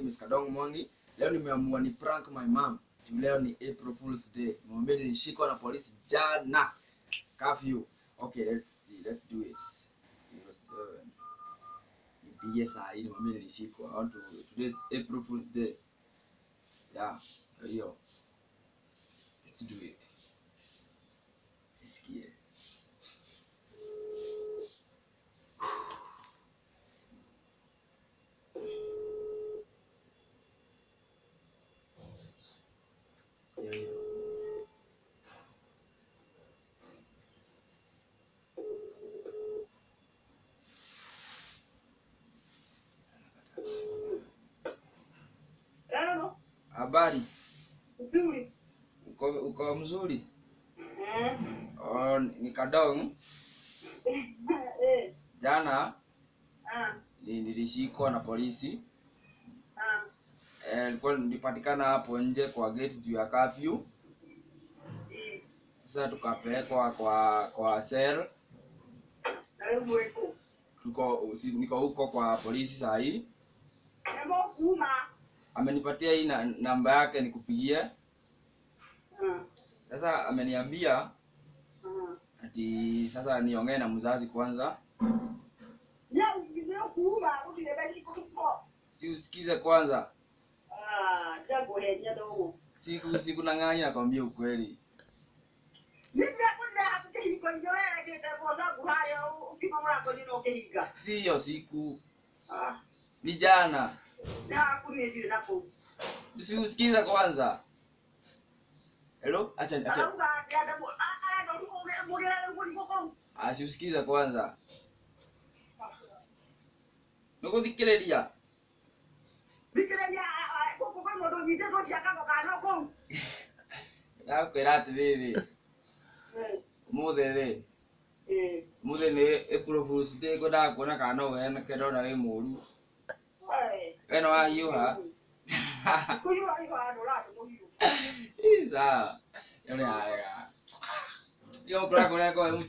is Kadong Mongi. Leo nimeamua ni prank my mom. Juu leo ni April Fool's Day. Mwambie nilishikwa na polisi jana. Curfew. Okay, let's see. Let's do it. 07. Nipigie saa hii mwambie nilishikwa. I want to today is April Fool's Day. Yeah, hiyo. Let's do it. Nisikie. Hiyo hiyo. Hello. Habari, Nzuri. uko uko mzuri? Eh. Oh, ni Kadong. Eh. Jana Ah. ni- nilishikwa na polisi. Ah. Eh, nilikuwa nilipatikana hapo nje kwa gate juu ya curfew. Eh. Sasa tukapelekwa kwa kwa cell. Karibu weko. Tuko si, niko huko kwa polisi saa hii. Hebu kuma. Amenipatia hii na, namba yake nikupigie. Ah. Sasa ameniambia Ah. ati sasa niongee na mzazi kwanza. Ya ungine kuma utilebe kiko. Si usikize kwanza. Ah, jago henya dogo. Siku siku nang'ani nakwambia ukweli. Mimi nakunda hapo kiko njoela kete boza kuhayo ukimamura kwa nini ukihiga. Si hiyo siku. Ah. Ni jana. Na kumezi nako. Si usikize kwanza. Hello? Acha acha. Alauga ya dabo. Ah, ah, ndo ume mugera ngo ngo. Ah, si usikize kwanza. Nikuthikĩrĩria. Bikira ya koko kwa ndo nyite ndo chakanga kanoko. Ndakwĩra atĩrĩrĩ, Eh. ũmũthĩ rĩ, Eh. ũmũthĩ nĩ April Fool's Day ngwendaga kuona kana no ũheanĩke ndona wĩ mũũru. Eh. We nĩ wahiũha? Kuyua hiyo ando la kuhiyo. Ĩ, Sawa. Nĩ harega. Hiyo prank unaweka wewe